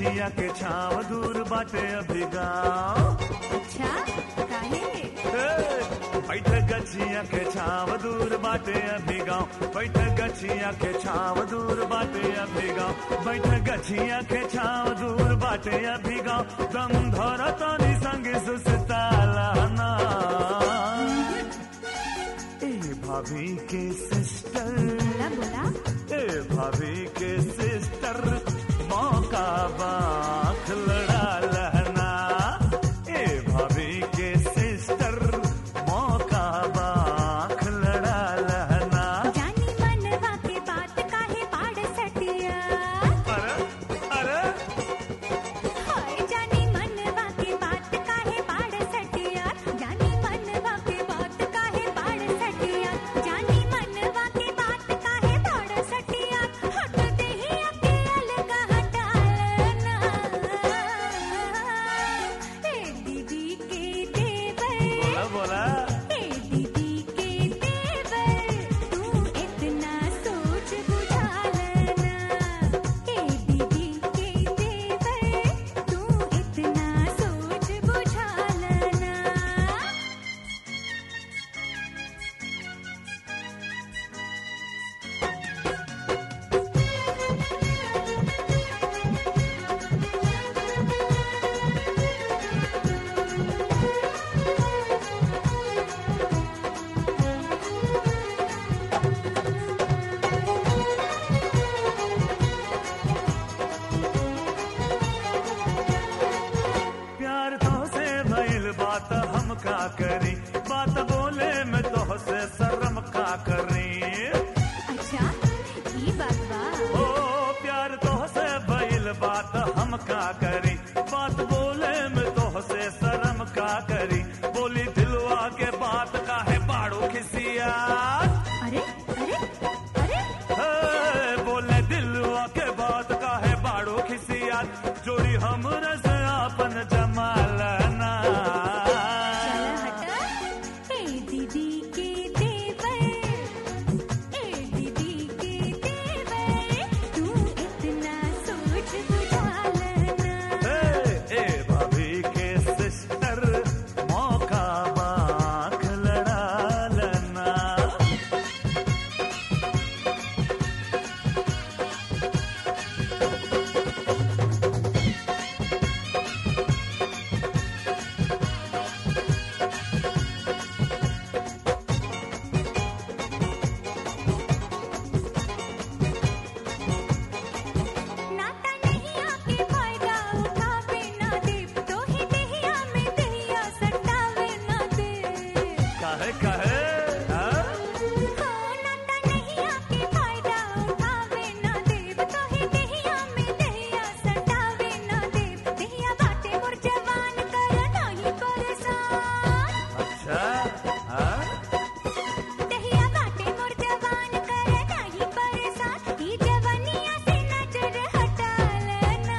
गछिया के छाव दूर बाटे अभी गाँव अच्छा काहे बैठ गछिया के छाव दूर बाटे अभी गाँव बैठ गछिया के छाव दूर बाटे अभी गाँव बैठ गछिया के छाव दूर बाटे अभी गाँव दम धर तनी संग सुसताला ना ए भाभी के सिस्टर बोला बोला ए भाभी के सिस्टर मौका बाख लड़ा लहना ए भाभी के सिस्टर मौका बाख लड़ा लहना जानी मनवा के बात काहे पाड़ सटिया अरे अरे हाय जानी मनवा के बात काहे पाड़ सटिया जानी मनवा के बात काहे पाड़ सटिया जानी मनवा के बात काहे पाड़ सटिया हट देही अकेल का हटालना ए दीदी के देवर बोला बोला ए दीदी के देवर तू इतना सोच बुझा लेना ए दीदी के देवर तू इतना सोच बुझा लेना प्यार तो से भइल बात हम का करी बात बोले में तो से शर्म का करी अच्छा ई बात बा ओ प्यार तो से भइल बात हम का करी बात बोले में तो से शर्म का करी बोली दिलवा के बात का है बाड़ू खिसिया अरे अरे अरे हे, बोले दिलवा के बात का है बाड़ू खिसिया जोड़ी हमरे से आपन जमालना चल हट ए दीदी के देवर ए दीदी के देवर तू इतना सोच बुझा लेना ए, ए भाभी के सिस्टर मौका बाख लड़ा लेना नाता नहीं आके फायदा उठावे ना दे तो ही देहिया में देहिया सटावे ना दे काहे काहे हाँ? हो नाता नहीं आके फायदा उठावे ना दे तो ही देहिया में देहिया सटावे ना दे देहिया बाटे मोर जवान कर नहीं परेशान अच्छा हाँ? देहिया बाटे मोर जवान कर नहीं परेशान ई जवानिया से नजर हटा लेना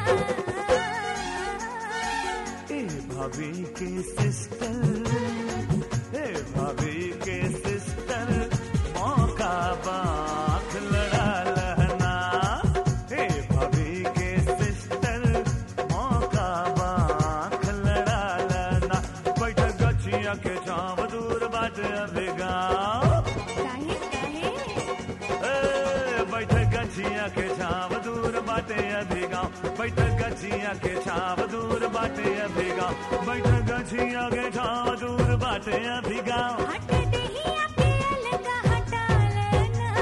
ए भाभी के सिस्टर ए भाभी के सिस्टर मौका बाख लड़ा लहना ए भाभी के सिस्टर मौका बाख लड़ा लहना बैठ गछिया के छाव दूर बाट अभी गाँव काहे काहे ए, बैठ गछिया के छाव दूर बाटे अभी गाँव बैठ गछिया के छाव दूर बाटे अभी गाँव बैठ गछिया के छाव दूर बाटे अभी गाँव हट देहिया पे अलगा हटा लेना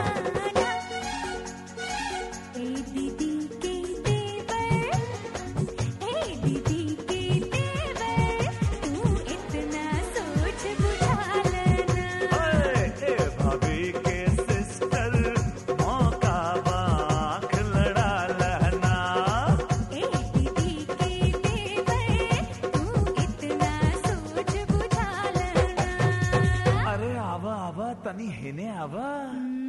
ए दीदी के देवर ए दीदी के देवर तू इतना सोच बुझा लेना ए, ए भाभी के सिस्टर मौका बाख लड़ा लहना ए दीदी के देवर तू इतना सोच बुझा लेना अरे आवा आवा तनी हेने आवा